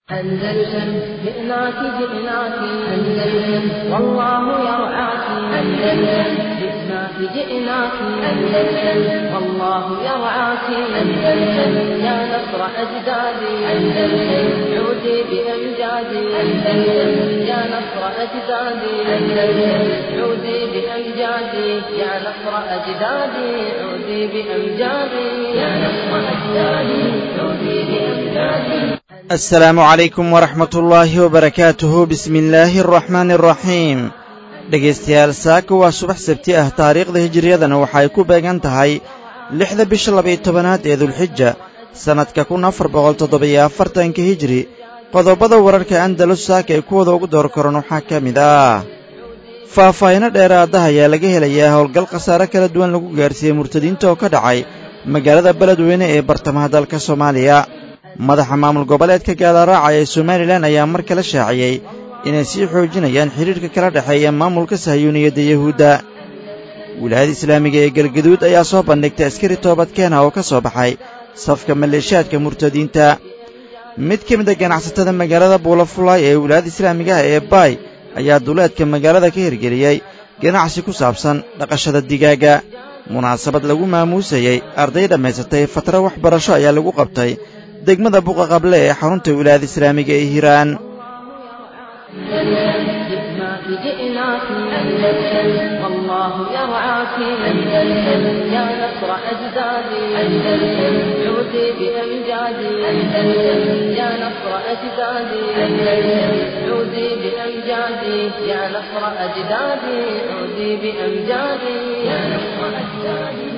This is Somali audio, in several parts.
أندلسن جئناك جئناك أندلسن والله يرعاك أندلسن جئناك جئناك أندلسن والله يرعاك أندلسن يا نصر أجدادي أندلسن عودي بأمجادي أندلسن يا نصر أجدادي أندلسن عودي بأمجادي يا نصر أجدادي عودي بأمجادي يا نصر أجدادي عودي بأمجادي asalaamu calaykum waraxmat ullaahi wabarakaatuhu bismi illaahi araxmaani araxiim dhegaystayaal saaka waa subax sabti ah taariikhda hijiriyadana waxay ku beegan tahay lixda bisha labaiyo tobanaad ee dulxija sannadka kun afar boqol toddobiyo afartanka hijiri qodobada wararka andalus saaka ay kuwada ugu door koran waxaa ka mid ah faahfaahino dheeraada ayaa laga helayaa howlgal khasaare kala duwan lagu gaarsiiyey murtadiinta oo ka dhacay magaalada beledweyne ee bartamaha dalka soomaaliya madaxa maamul goboleedka gaalaaraaca ee somalilan ayaa mar kale shaaciyey inay sii xoojinayaan xidhiirka kala dhexeeya maamulka sahiyuuniyadda yahuudda wilaayada islaamiga ee galgaduud ayaa soo bandhigtay askari toobadkeena oo ka soo baxay safka maleeshaadka murtadiinta mid ka mid a ganacsatada magaalada buulafulaay ee wilaayada islaamiga ah ee baay ayaa duleedka magaalada ka hirgeliyey ganacsi ku saabsan dhaqashada digaagga munaasabad lagu maamuusayey arday dhammaysatay fatro waxbarasho ayaa lagu qabtay degmada buqa qable ee xarunta wilaayada islaamiga ee hiiraan جئناك جئناك أندلسن والله يرعاك أندلسن يا نصر أجدادي أندلسن عودي بأمجادي أندلسن يا نصر أجدادي أندلسن عودي بأمجادي يا نصر أجدادي عودي بأمجادي يا نصر أجدادي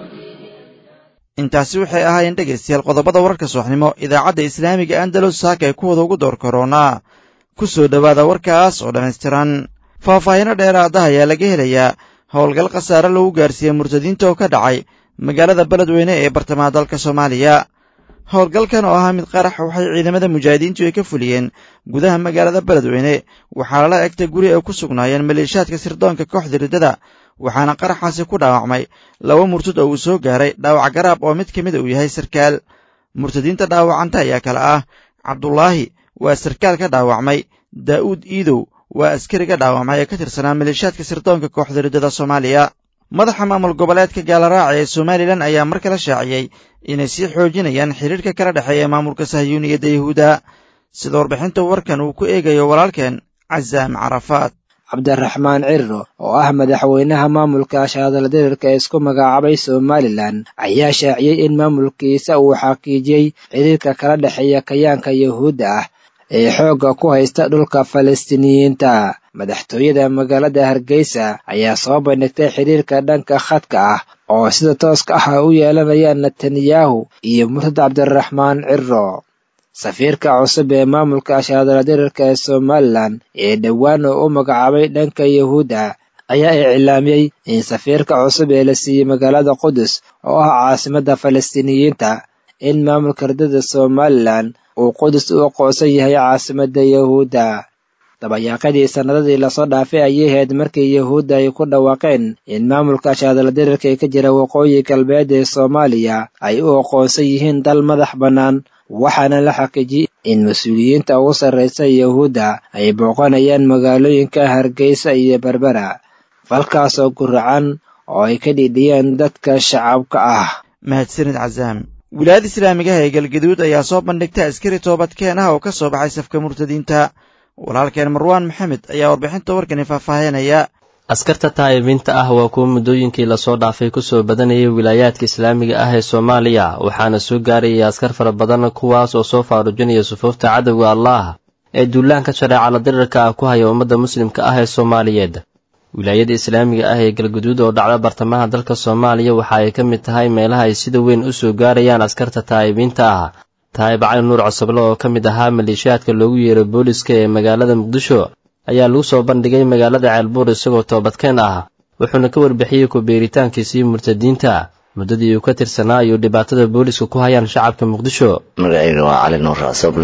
intaasi waxay ahaayeen dhegaystayaal qodobada wararka subaxnimo idaacadda islaamiga andalus saaka ay kuwada ugu door koronaa ku soo dhowaada warkaas oo dhammaystiran faahfaahino dheeraada ayaa laga helayaa howlgal khasaare lagu gaarsiiyey murtadiinta oo ka dhacay magaalada beledweyne ee bartamaha dalka soomaaliya howlgalkan oo ahaa mid qarax waxay ciidamada mujaahidiintu ay ka fuliyeen gudaha magaalada beledweyne waxaa lala egtay guri ay ku sugnaayeen maleeshaadka sirdoonka kooxda riddada waxaana qaraxaasi ku dhaawacmay laba murtad oo uu soo gaaray dhaawac garaab oo mid ka mida uu yahay sarkaal murtadiinta dhaawacanta ayaa kale ah cabdulaahi waa sarkaal ka dhaawacmay daa'uud iidow waa askari ka dhaawacmay ee ka tirsanaa maleeshaadka sirdoonka kooxda riddada soomaaliya madaxa maamul goboleedka gaalaraaca ee somalilan ayaa mar kale shaaciyey inay sii xoojinayaan xidhiirka kala dhexeeya maamulka sahyuuniyadda yahuudda sida warbixinta warkan uu ku eegayo walaalkeen casaam carafaad cabdiraxmaan cirro oo ah madaxweynaha maamulka shaadaladirirka ee isku magacaabay somalilan ayaa shaaciyey in maamulkiisa uu xaqiijiyey xiriirka kala dhexeeya kayaanka yahuudda ah ee xoogga ku haysta dhulka falastiiniyiinta madaxtooyada magaalada hargeysa ayaa soo bandhigtay xiriirka dhanka khadka ah oo sida tooska ah u yeelanayaan netanyahu iyo murtad cabdiraxmaan cirro safiirka cusub ee maamulka shaadaladirirka ee somalilan ee dhowaan oo u magacaabay dhanka yahuudda ayaa iclaamiyey in safiirka cusub ee la siiyey magaalada qudus oo ah caasimadda falastiiniyiinta in maamulka riddada somalilan uu qudus u aqoonsan yahay caasimadda yahuudda dabayaaqadii sannadadii lasoo dhaafay ayay ahayd markii yahuudda ay ku dhawaaqeen in maamulka shaadaladirirka ee ka jira waqooyi galbeed ee soomaaliya ay u aqoonsan yihiin dal madax bannaan waxaana la xaqiijiyey in mas-uuliyiinta ugu sarraysa yahuudda ay booqanayaan magaalooyinka hargeysa iyo berbera falkaasoo guracan oo ay ka dhidhiyeen dadka shacabka ah mahadsanid casaam wilaayada islaamigaha ee galgaduud ayaa soo bandhigtay askari toobadkeen ah oo ka soo baxay safka murtadiinta walaalkeen marwaan maxamed ayaa warbixinta warkani faahfaahinaya askarta taa'ibiinta ah waa kuwa muddooyinkii lasoo dhaafay kusoo badanayay wilaayaadka islaamiga ah ee soomaaliya waxaana soo gaarayay askar fara badan kuwaas oo soo faarujinaya sufuufta cadowga allaah ee duulaanka shareecala dirirka ah ku haya ummadda muslimka ah ee soomaaliyeed wilaayada islaamiga ah ee galguduud oo dhacda bartamaha dalka soomaaliya waxa ay ka mid tahay meelaha ay sida weyn u soo gaarayaan askarta taa'ibiinta ah taa'ib cali nuur cosoble oo ka mid ahaa maleeshiyaadka loogu yeeray booliska ee magaalada muqdisho ayaa lagu soo bandhigay magaalada ceelbuur isagoo toobadkeen ah wuxuuna ka warbixiyey ku-beeritaankiisii murtadiinta muddadii uu ka tirsanaa iyo dhibaatada booliska ku hayaan shacabka muqdisho magacayga waa cali nuur cosoble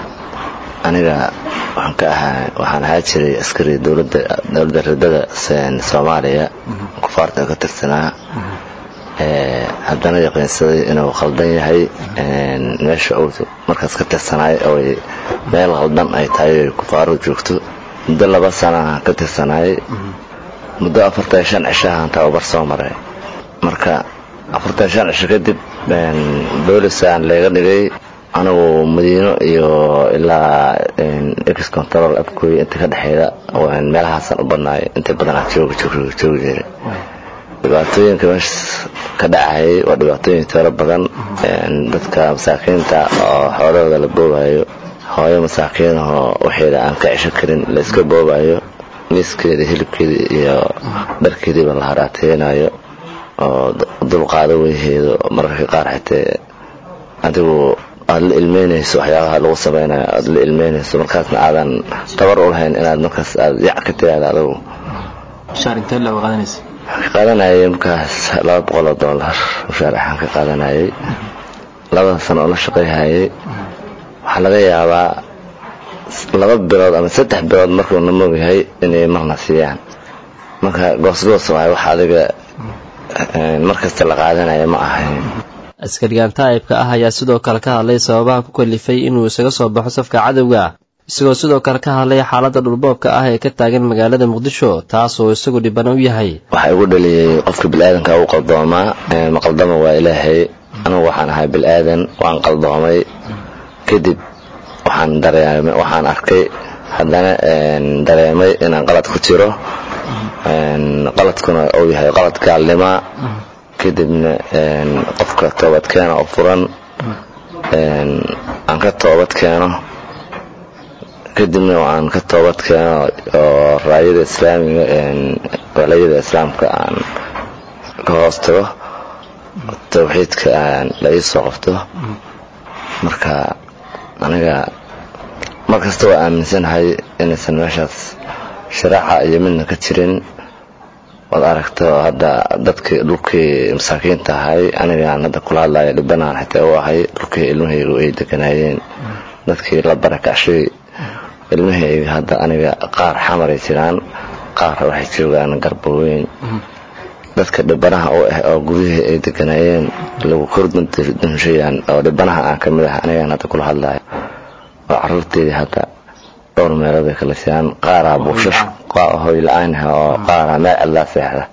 aniga waxaan ka ahaa waxaan ahaa jiray askari dowladda dowladda ridada soomaaliya kufaarta ka tirsanaa haddana yaqiinsaday inuu khaldan yahay meesha uu markaas ka tirsanaay oy meel khaldan ay tahay oy kufaaro joogto muddo laba sana ka tirsanaayay muddo afartan shan cishahan tababar soo maray marka afartan shan cisho kadib boolisaan leega dhigay anigu madiino iyo ilaa ex control abkooy inta ka dhexeeda meelahaasaan u badnaay inta badan aan joogi jiray dhibaatooyinka meeshaas ka dhacayay waa dhibaatooyin tiro badan dadka masaakiinta oo xoolahooda la boobayo hooyo masaakiinahoo waxeeda aan ka cesho karin la iska boobayo miiskeeda hilibkeeda iyo dharkeediiba la haraateynayo oo dulqaado weyheedo mararka qaar xitee adigu aada la ilmeynayso waxyaabaha lagu samaynayo aada la ilmeynayso markaasna aadan tabar u lahayn inaad markaas aad yac ka tiraada adigu ka qaadanayay markaas laba boqoloo dollar mushaar axaan ka qaadanayay labada sano oo la shaqayhayay waxaa laga yaabaa laba bilood ama saddex bilood markuu namoog yahay inay marna siiyaan marka goosgoos waay wax adiga markasta la qaadanaya ma ahayn askarigan taa'ibka ah ayaa sidoo kale ka hadlay sababaha ku kalifay inuu isaga soo baxo safka cadowga isagoo sidoo kale ka hadlay xaaladda dhulboobka ah ee ka taagan magaalada muqdisho taas oo isagu dhibana u yahay waxaa igu dhaliyey qofka bilaadanka u qaldoomaa maqaldama waa ilaahay anugu waxaan ahay bilaadan waan qaldoomay kadib waxaan dareemay waxaan arkay haddana dareemay inaan qalad ku jiro qaladkuna uu yahay qalad gaalnima kadibna qofka toobadkeena oo furan aan ka toobad keeno kadibna aan ka toobad keeno oo raayada islaamiga walayada islaamka aan ka hoos tago tawxiidka la ii soo qabto marka aniga mar kasta waa aaminsanahay inaysan meeshaas sharaaca iyo midna ka jirin waad aragto hadda dadkii dhulkii masaakiinta ahay anigaan hadda kula hadlaya dhibanaan xitaa u ahay dhulkii ilmahaygu ay deganaayeen dadkii la barakacshay ilmahayga hadda aniga qaar xamaray jiraan qaar waxay joogaan garbaweyn dadka dhibanaha u ah oo gudihii ay deganaayeen lagu kordunshayaan oo dhibanaha aan ka mid ah anigaan hadda kula hadlaya oo caruurteedii hadda dhowr meelood ay kala siiyaan qaaraa buushash hoy la-aan oo qaaraa meel cidlaa seexda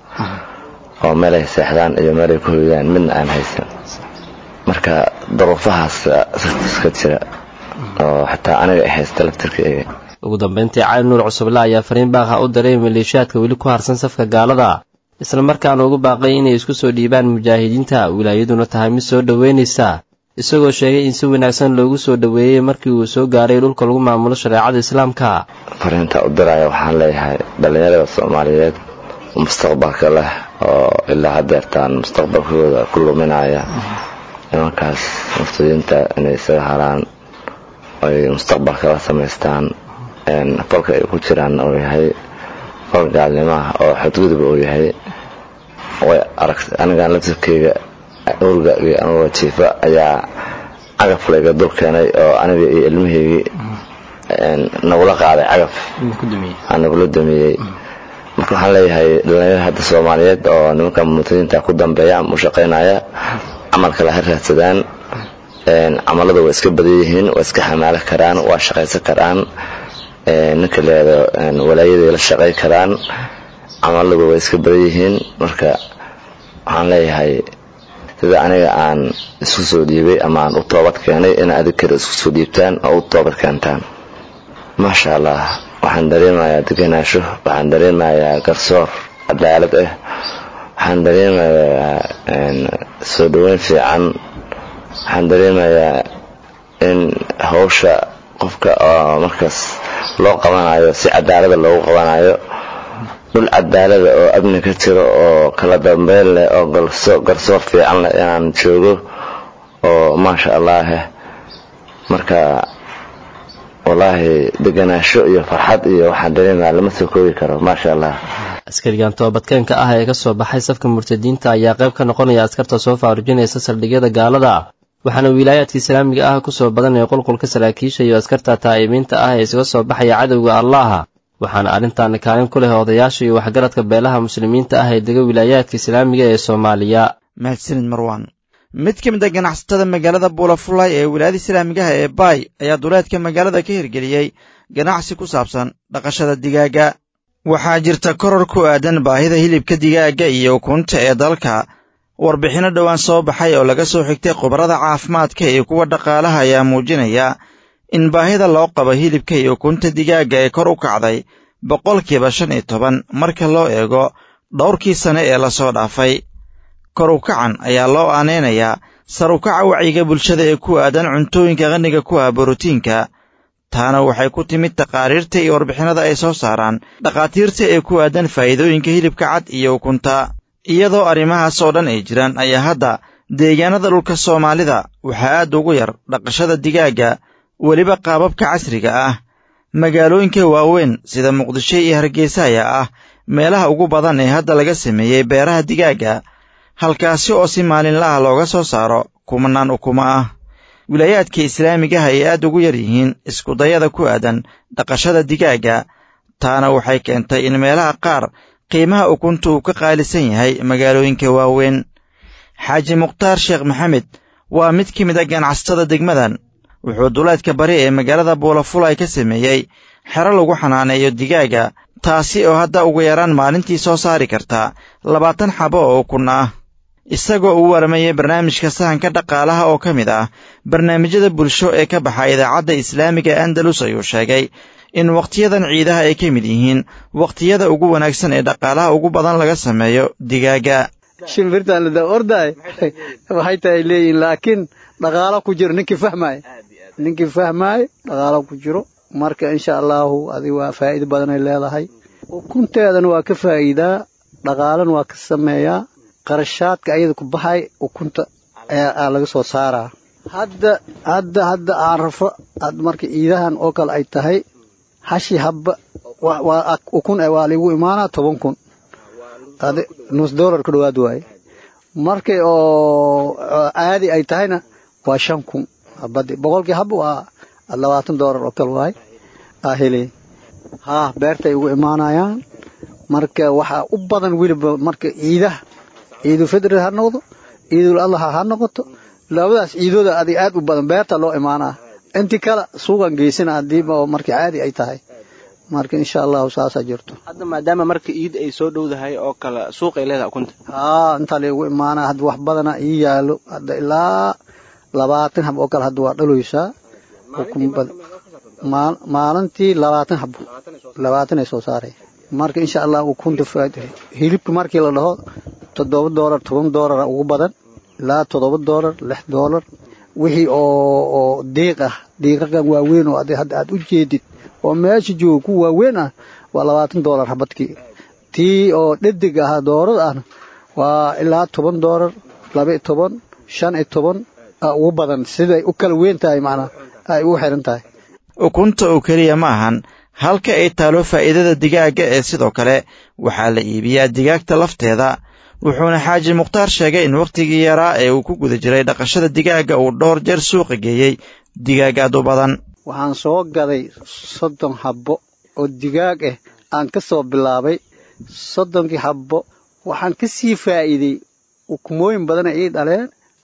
oo meelay seexdaan iyo meelay ku hoydaan midna aan haysan marka daruufahaas iska jira oo xitaa aniga ay haysta laftirkayga ugu dambayntii cali nuur cusuble ayaa fariin baaqha u diray maleeshiyaadka weli ku harsan safka gaalada isla markaana ugu baaqay inay isku soo dhiibaan mujaahidiinta wilaayaduna tahay mid soo dhoweynaysa isagoo sheegay in si wanaagsan loogu soo dhoweeyey markii uu soo gaaray dhulka lagu maamulo shareecada islaamka fariinta u diraya waxaan leeyahay dhallinyarada soomaaliyeed mustaqbalka leh oo ilaa hadeertaan mustaqbalkooda ku luminaya nimankaas muftidiinta inay isaga haraan ay mustaqbalka la samaystaan falka ay ku jiraan uu yahay fal gaalnimaah oo xadgudub uu yahay way arag anigaan laftirkeyga urgagii anugoo jiifa ayaa cagaf layga dul keenay oo aniga iyo ilmahaygii nagula qaaday cagaf nagula damiyey marka waxaan leeyahay dhalinyarada hadda soomaaliyeed oo nimanka mutadiinta ku dambeeya ama u shaqaynaya camalka la raadsadaan camalada waa iska badan yihiin waa iska xamaalo karaan waa shaqaysan karaan ninka leedo walaayaday la shaqay karaan camaladu waa iska badan yihiin marka waxaan leeyahay sida aniga aan isku soo dhiibay ama aan u toobad keenay in adig kale isku soo dhiibtaan oo u toobad keentaan maasha allah waxaan dareemayaa deganaasho waxaan dareemayaa garsoor cadaalad ah waxaan dareemayaa soo dhoweyn fiican waxaan dareemayaa in hawsha qofka oo markaas loo qabanayo si cadaalada loogu qabanayo dhul cadaalada oo amni ka jiro oo kala dambeyn leh oo garsoor fiican leh inaan joogo oo maasha allaah marka wallaahi deganaasho iyo farxad iyo waxaan dareemaya lama soo koobi karo maasha allah askarigan toobadkeenka ah ee ka soo baxay safka murtadiinta ayaa qayb ka noqonaya askarta soo faarujinaysa saldhigyada gaalada waxaana wilaayaadka islaamiga ah ku soo badanaya qulqulka saraakiisha iyo askarta taa'ibiinta ah ee isaga soo baxaya cadowga allaah waxaana arrintaani kaalin ku leh odayaasha iyo waxgaradka beelaha muslimiinta ah ee dega wilaayaadka islaamiga ee soomaaliya mahadsanid marwan mid ka mid a ganacsatada magaalada buulafulay ee wilaayada islaamigaha ee baay ayaa duleedka magaalada ka hirgeliyey ganacsi ku saabsan dhaqashada digaagga waxaa jirta koror ku aadan baahida hilibka digaagga iyo ukunta ee dalka warbixinno dhowaan soo baxay oo laga soo xigtay khubarada caafimaadka iyo kuwa dhaqaalaha ayaa muujinaya in baahida loo qabo hilibka iyo ukunta digaagga ee kor u kacday boqolkiiba shan iyo toban marka loo eego dhowrkii sane ee lasoo dhaafay kor u kacan ayaa loo aanaynayaa sar u kaca wacyiga bulshada ee ku aadan cuntooyinka qaniga ku ah borotiinka taana waxay ku timid taqaariirta iyo warbixinada ay soo saaraan dhakhaatiirta ee ku aadan faa'iidooyinka hilibka cad iyo ukunta iyadoo arrimahaas oo dhan ay jiraan ayaa hadda deegaanada dhulka soomaalida waxaa aad ugu yar dhaqashada digaagga weliba qaababka casriga ah magaalooyinka waaweyn sida muqdisho iyo hargeysa ayaa ah meelaha ugu badan ee hadda laga sameeyey beeraha digaagga halkaasi oo si maalinlaha looga soo saaro kumanaan ukumo ah wilaayaadka islaamigaha ay aad ugu yar yihiin iskudayada ku aadan dhaqashada digaagga taana waxay keentay in meelaha qaar qiimaha ukunta uu ka qaalisan yahay magaalooyinka waaweyn xaaji mukhtaar sheekh maxamed waa mid ka mid a ganacsatada degmadan wuxuu duleedka bari ee magaalada buulafulay ka sameeyey xero lagu xanaaneeyo digaagga taasi oo hadda ugu yaraan maalintii soo saari karta labaatan xabo oo ukun ah isagoo uu waramayay barnaamijka sahanka dhaqaalaha oo ka mid ah barnaamijyada bulsho ee ka baxa idaacadda islaamiga andalus ayuu sheegay in wakhtiyadan ciidaha ay ka mid yihiin wakhtiyada ugu wanaagsan ee dhaqaalaha ugu badan laga sameeyo digaagga shimbirtaan lada ordaay waxay tahay leeyihin laakiin dhaqaalo ku jiro ninkii fahmaayo ninkii fahmaayo dhaqaalo ku jiro marka insha allahu adi waa faa'iido badanay leedahay ukunteedana waa ka faa'iidaa dhaqaalana waa ka sameeyaa qarashaadka ayada ku baxay ukunta aa laga soo saaraa hadda hadda hadda aan rafo marka ciidahan oo kale ay tahay hashi habba waa ukun waa ligu imaanaa toban kun adi nus dollar ka dhawaad waaye markay oo caadi ay tahayna waa shan kun habadi boqolkii habba waa labaatan dollar oo kale waaye aa helay haa beertay ugu imaanayaan marka waxaa u badan weliba marka ciidaha ciidul fidri ha noqdo ciidul adlaha ha noqoto labadaas ciidooda adig aad u badan beerta loo imaanaa intii kale suuqan geysana hadiiba marka caadi ay tahay marka insha allahu saasaa jirto hadda maadaama marka iid ay soo dhowdahay oo kale suuqay leedahay ukunta haa intaa laygu imaanaa hadda wax badana ii yaalo hadda ilaa labaatan hab oo kale hadda waa dhaloysaa maalintii labaatan hab labaatan ay soo saaray marka insha allah ukunta hilibka markii la dhaho toddoba doolar toban doolara ugu badan ilaa toddoba doolar lix doolar wixii oo oo diiq ah diiqakan waaweyn oo hadda aad u jeedid oo meesha jooga ku waaweyn ah waa labaatan doolar habadkii tii oo dhadig ah doorada ahna waa ilaa toban doolar laba iyo toban shan iyo toban ugu badan siday u kala weyn tahay macnaa ay ugu xiran tahay ukunta oo keliya ma ahan halka ay taalo faa'iidada digaagga ee sidoo kale waxaa la iibiyaa digaagta lafteeda wuxuuna xaaji mukhtaar sheegay in wakhtigii yaraa ee uu ku guda jiray dhaqashada digaagga uu dhowr jeer suuqa geeyey digaagaad u badan waxaan soo gaday soddon habbo oo digaag ah aan ka soo bilaabay soddonkii habbo waxaan ka sii faa'iidey ukumooyin badana ii dhaleen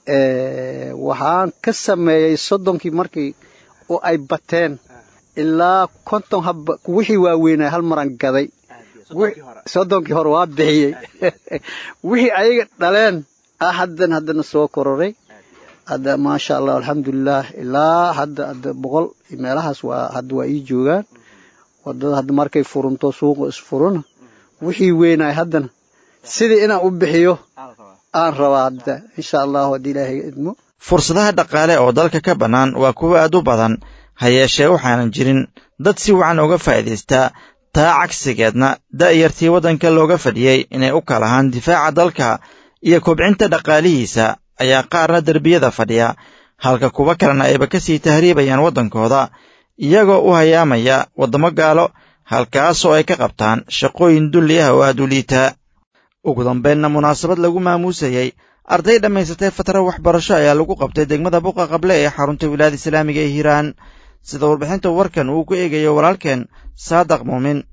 waxaan ka sameeyey soddonkii markii oo ay bateen ilaa konton habba wixii waaweynaa hal maran gaday soddonkii hore waa bixiyey wixii ayaga dhaleen ah haddan haddana soo kororay hadda maasha allah alxamdulilah ilaa hadda hadda boqol meelahaas waa hadda waa ii joogaan wadada hadda markay furunto suuqa isfuruna wixii weynaay haddana sidii inaan u bixiyo aan rabaa hadda insha allahu haddii ilaahay idmo fursadaha dhaqaale oo dalka ka bannaan waa kuwo aad u badan ha yeeshee waxaanan jirin dad si wacan uga faa'iidaystaa taa cagsigeedna da'yartii waddanka looga fadhiyey inay u kalahaan difaaca dalka iyo kobcinta dhaqaalihiisa ayaa qaarna derbiyada fadhiya halka kuwa kalena ayba ka sii tahriibayaan waddankooda iyagoo u hayaamaya waddamo gaalo halkaasoo ay ka qabtaan shaqooyin dulli ah oo aad u liitaa ugu dambaynna munaasabad lagu maamuusayey arday dhammaysatay fatro waxbarasho ayaa lagu qabtay degmada buqa qable ee xarunta wilaayada islaamiga ee hiiraan sida warbixinta warkan uu ku eegayo walaalkeen saadaq muumin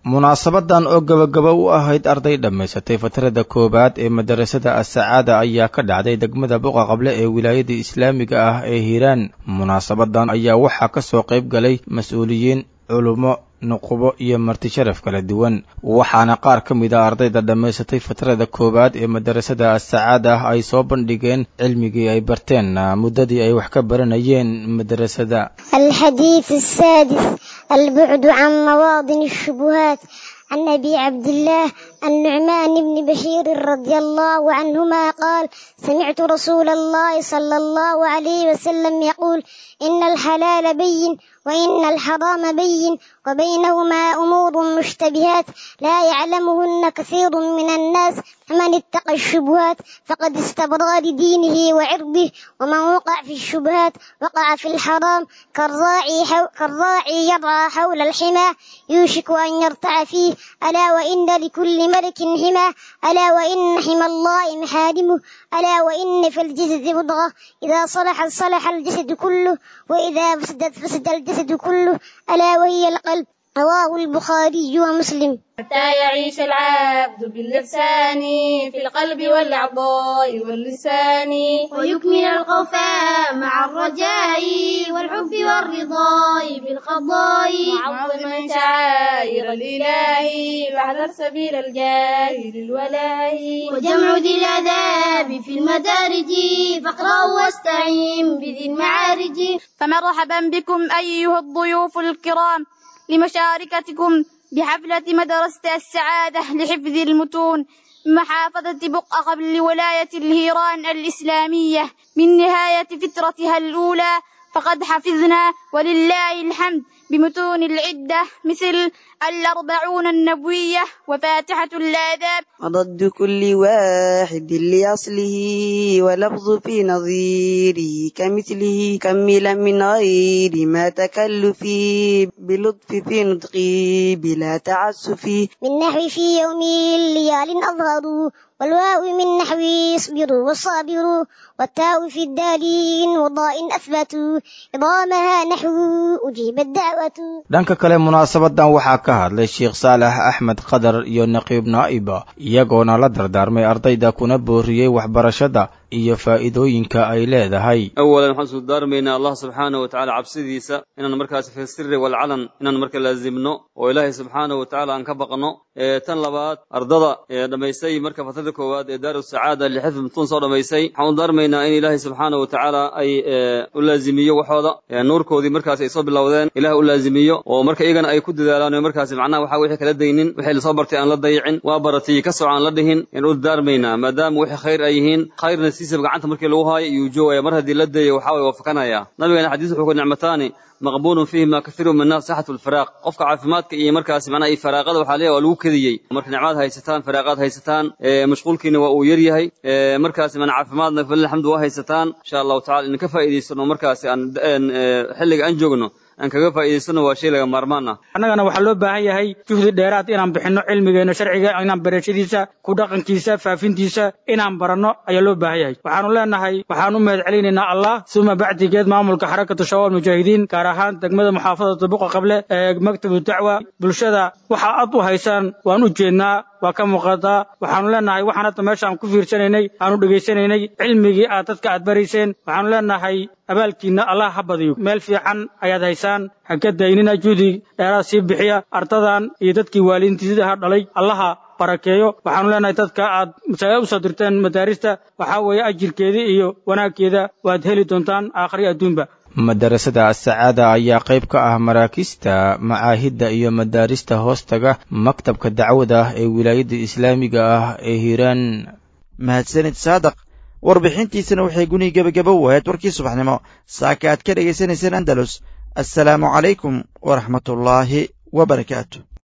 munaasabadan oo gabagaba u ahayd arday dhammaysatay fatarada koowaad ee madarasada asacaada ayaa ka dhacday degmada buqa qable ee wilaayada islaamiga ah ee hiiraan munaasabadan ayaa waxaa ka soo qayb galay mas-uuliyiin culummo nuqubo iyo marti sharaf kala duwan waxaana qaar ka mid a ardayda dhammaysatay fatarada koowaad ee madarasada asacaada ah ay soo bandhigeen cilmigii ay barteen muddadii ay wax ka baranayeen madarasada الحديث السادس البعد عن مواطن الشبهات عن أبي عبد الله النعمان بن بشير رضي الله عنهما قال سمعت رسول الله صلى الله عليه وسلم يقول إن الحلال بين وإن الحرام بين وبينهما أمور مشتبهات لا يعلمهن كثير من الناس فمن اتقى الشبهات فقد استبرأ لدينه وعرضه ومن وقع في الشبهات وقع في الحرام كالراعي, حو كالراعي يرعى حول الحمى يوشك أن يرتع فيه ألا وإن لكل ملك حمى ألا وإن حمى الله محارمه ألا وإن في الجسد مضغة إذا صلحت صلح الجسد كله وإذا فسدت فسد الجسد كله ألا وهي القلب رواه البخاري ومسلم حتى يعيش العبد باللسان في القلب والأعضاء واللسان ويكمل القفاء مع الرجاء والحب والرضاء بالقضاء معظما شعائر الإله واحذر سبيل الجاهل الولاء وجمع ذي الآداب في المدارج فاقرأ واستعين بذي المعارج فمرحبا بكم أيها الضيوف الكرام لمشاركتكم بحفلة مدرسة السعادة لحفظ المتون محافظة بقعة قبل ولاية الهيران الإسلامية من نهاية فترتها الأولى فقد حفظنا ولله الحمد بمتون العدة مثل الأربعون النبوية وفاتحة الآداب وضد كل واحد لأصله ولفظ في نظيره كمثله كملا من غير ما تكلف بلطف في نطقه بلا تعسف من نحو في يوم الليال أظهروا والواو من نحو اصبروا والصابروا والتاء في الدالين وضاء أثبتوا إضامها نحو أجيب الدعوة dhanka kale munaasabadan waxaa ka hadlay sheekh saalax axmed qadar iyo naqiib naa'iba iyagoona la dardaarmay ardayda kuna booriyey waxbarashada iyo faa'iidooyinka ay leedahay awalan waxaan suu daarmaynaa allah subxaana wa tacala cabsidiisa inaan markaas fi siri walcalan inaan marka laazimno oo ilaahay subxaana wa tacala aan ka baqno tan labaad ardada dhammaystay marka fatrada koowaad ee daaru sacaada lixifd mutun soo dhammaystay waxaan u daarmaynaa in ilaahay subxaana wa tacaala ay u laazimiyo waxooda nuurkoodii markaas ay soo bilowdeen ilaah u laazimiyo oo marka iyagana ay ku dadaalaan oo markaas macnaha waxa wixii kala daynin wixii lasoo bartay aan la dayicin waa baratay ka soco aan la dhihin in u daarmaynaa maadaama wixii khayr ay yihiin khayrna siisaba gacanta markii lagu haayo iyuu joogaya mar haddii la dayo waxa way wafakanaya nabigeena xadiis wuxuu ku nicmataani maqbuulun fiihima kathiiru min nas saxatu lfiraaq qofka caafimaadka iyo markaas macnaha iyo faraaqada waxaa leeyahay waa lagu kediyey marka nicmaad haysataan faraaqaad haysataan mashquulkiina waa uu yar yahay markaas mana caafimaadna falil alxamdu waa haysataan insha allahu tacala in ka faa'iidaysano markaas aan xilliga aan joogno aan kaga faa'iidaysano waa shay laga maarmaan ah annagana waxaa loo baahan yahay juhdi dheeraad inaan bixinno cilmigeena sharciga inaan barashadiisa ku dhaqankiisa faafintiisa inaan baranno ayaa loo baahan yahay waxaanu leenahay waxaan u mahad celinaynaa allah suma bacdigeed maamulka xarakatu shabaab mujaahidiin gaar ahaan degmada muxaafadata buqa qable ee maktabu dacwa bulshada waxa aad u haysaan waan u jeednaa waa ka muuqataa waxaanu leenahay waxaan hadda meeshaan ku fiirsanaynay aanu dhegaysanaynay cilmigii aad dadka aad barayseen waxaanu leenahay abaalkiinna allah ha badiyo meel fiican ayaad haysaan ha ka daynina juhdi dheeraad sii bixiya ardadan iyo dadkii waalidiintiisaha dhalay allaha barakeeyo waxaanu leenahay dadka aad masaa'il usoo dirteen madaarista waxaa weeye ajirkeeda iyo wanaagkeeda waad heli doontaan aakhri adduunba madarasada asacaada ayaa qayb ka ah maraakiista macaahidda iyo madaarista hoostaga maktabka dacwada ah ee wilaayadda islaamiga ah ee hiiraan mahadsanid saadaq warbixintiisana waxay gunihi gebagaba u ahayd warkii subaxnimo saaka aad ka dhegaysanayseen andalus assalaamu calaykum waraxmatullaahi wa barakaatu